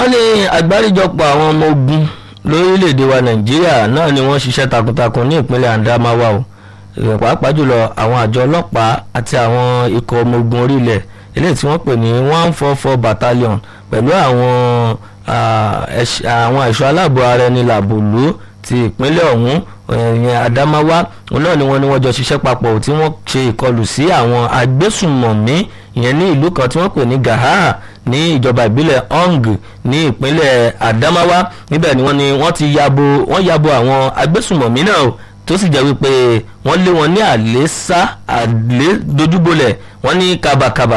ní àgbáríjọpọ̀ àwọn ọmọ ogun lórílẹ̀‐èdè wa nàìjíríà náà ni wọ́n ṣiṣẹ́ takuntakun ní ìpínlẹ̀ Adamawa o ìrìn pàápàá jùlọ àwọn àjọ ọlọ́pàá àti àwọn ikọ̀ ọmọ ogun orílẹ̀ eléyìí tí wọ́n pè ní one four four battalion pẹ̀lú àwọn àwọn ẹ̀ṣọ́ aláàbò ara ẹni làbòlú ti ìpínlẹ̀ ọ̀hún ìyẹn Adamawa òun náà ni wọ́n ní wọ́n jọ ṣiṣẹ́ papọ̀ tí wọ́n ṣe ìkọlù sí àwọn agbésùnmọ̀mí ìyẹn ní ìlú kan tí wọ́n pè ní Gahaa ní ìjọba ìbílẹ̀ Ong ní ìpínlẹ̀ Adamawa níbẹ̀ ni wọ́n ní wọ́n ti yabo wọ́n yabo àwọn agbésùnmọ̀mí náà o tó sì jẹ́ wípé wọ́n lé wọn ní àlésá àlé dojúbolẹ̀ wọ́n ní kabakaba